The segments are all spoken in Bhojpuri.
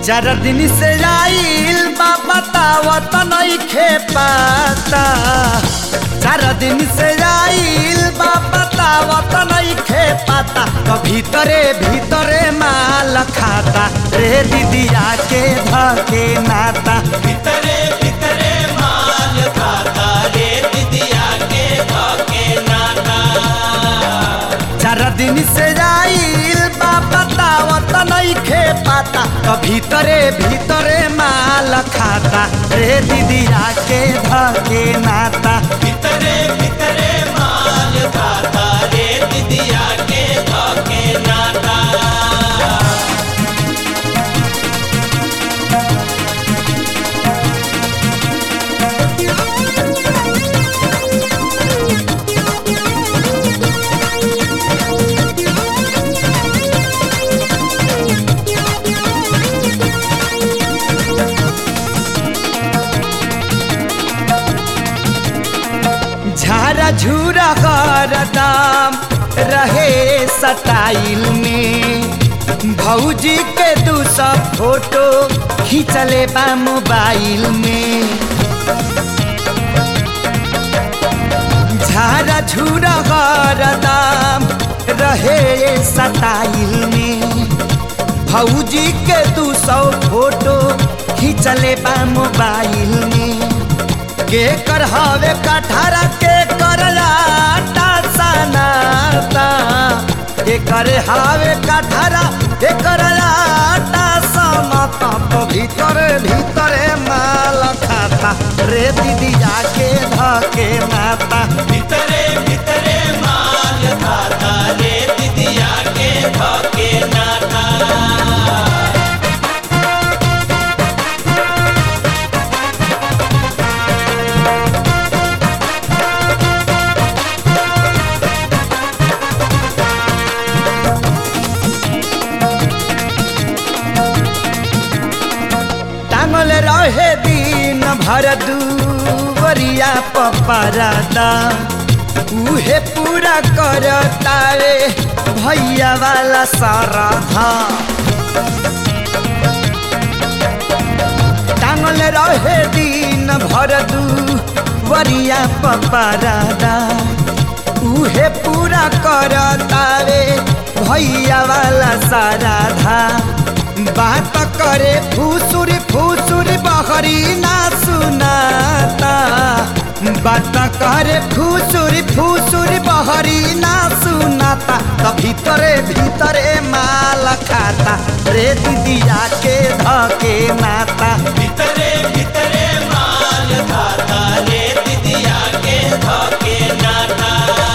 चार दिन से आइल बा बतावत नइखे पाता चार दिन से आइल बा बतावत नइखे पाता तो भीतरे भीतरे माल खाता रे दीदिया के धके नाता भीतरे भीतरे माल खाता रे दिदिया के धके नाता चार दिन से आइल बा बतावत नइखे पाता तो भीतरे भीतरे माल खाता रे दीदिया के धके नाता भीतरे भीतरे माल खाता रे दिदिया के धके नाता झारा झूरा हरदम रहे सटाइल में भौजी के दू सब फोटो खींचले बा मोबाइल में झारा झूरा हरदम रहे सटाइल में भौजी के दू सौ फोटो खींचले बा मोबाइल में के कर हवे कठारा के कर लाटा सनाता के कर हवे कठारा के कर लाटा सनाता तो भीतर भीतरे माल खाता रे दीदिया के धके माता भीतरे भीतरे माल खाता रे दिदिया के धके नाता टांगल रहे दिन भर दूवरिया पपरादा उहे पूरा करता रे भैया वाला सारा धा टांगल रहे दिन भर दूवरिया पपरादा उहे पूरा करता रे भैया वाला सारा धा बात करे फूसुर फूसुर बहरी ना सुनाता बात करे फूसुर फूसुर बहरी ना सुनाता तो भीतरे भीतरे माल खाता रे दीदिया के धके नाता भीतरे भीतरे माल खाता रे दिदिया के धके नाता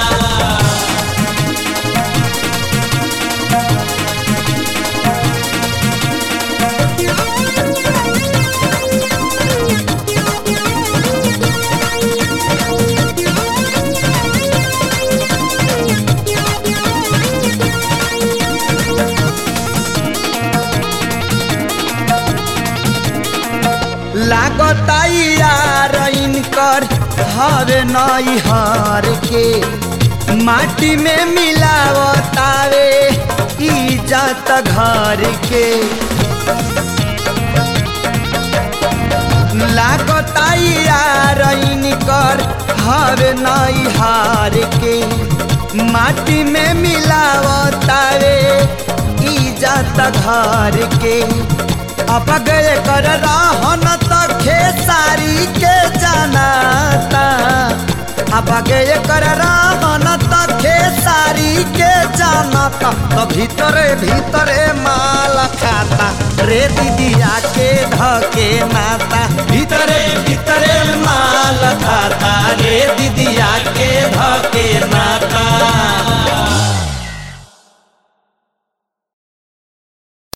लागता यार इनकर हर नई हर के माटी में मिलावतावे इज्जत घर के लागता यार इनकर हर नई हार के माटी में मिलावतावे इज्जत घर के अब गए कर रहन त खेसारी के जनाता अब गए कर रहन त खेसारी के जनाता तो भीतरे भीतरे माल खाता रे दीदिया के धके नाता भीतरे भीतरे माल खाता रे दीदिया